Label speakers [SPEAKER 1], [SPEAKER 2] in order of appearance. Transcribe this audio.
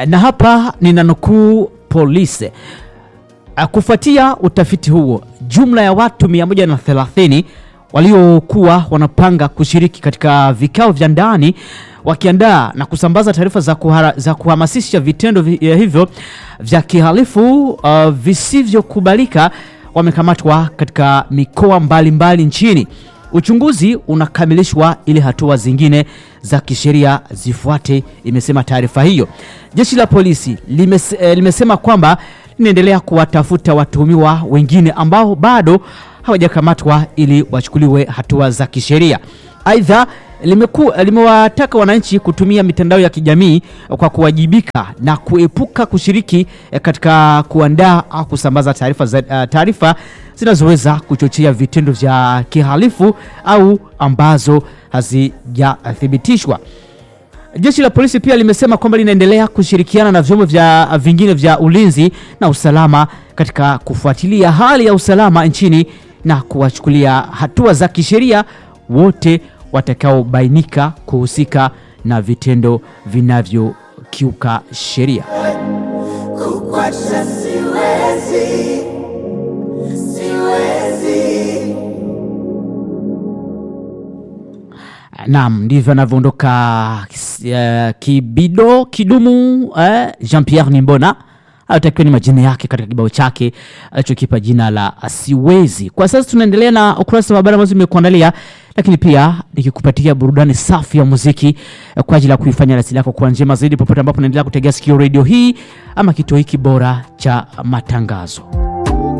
[SPEAKER 1] na hapa ninanukuu polisi. Kufuatia utafiti huo, jumla ya watu 130 waliokuwa wanapanga kushiriki katika vikao vya ndani wakiandaa na kusambaza taarifa za, kuhara, za kuhamasisha vitendo vi, hivyo vya kihalifu uh, visivyokubalika wamekamatwa katika mikoa mbalimbali mbali nchini. Uchunguzi unakamilishwa ili hatua zingine za kisheria zifuate, imesema taarifa hiyo. Jeshi la polisi limes, eh, limesema kwamba linaendelea kuwatafuta watuhumiwa wengine ambao bado hawajakamatwa ili wachukuliwe hatua za kisheria. Aidha, limewataka wananchi kutumia mitandao ya kijamii kwa kuwajibika na kuepuka kushiriki katika kuandaa au kusambaza taarifa uh, taarifa zinazoweza kuchochea vitendo vya kihalifu au ambazo hazijathibitishwa. Jeshi la polisi pia limesema kwamba linaendelea kushirikiana na vyombo vya vingine vya ulinzi na usalama katika kufuatilia hali ya usalama nchini na kuwachukulia hatua za kisheria wote watakaobainika kuhusika na vitendo vinavyokiuka sheria.
[SPEAKER 2] Kukwacha siwezi, siwezi.
[SPEAKER 1] Naam, ndivyo anavyoondoka uh, Kibido Kidumu uh, Jean Pierre Nimbona atakiwa ni majina yake katika kibao chake alichokipa jina la Siwezi. Kwa sasa tunaendelea na ukurasa wa habari ambazo nimekuandalia, lakini pia nikikupatia burudani safi ya muziki kwa ajili ya kuifanya rasili yako kuwa njema zaidi popote ambapo unaendelea kutegea sikio redio hii ama kituo hiki bora cha matangazo.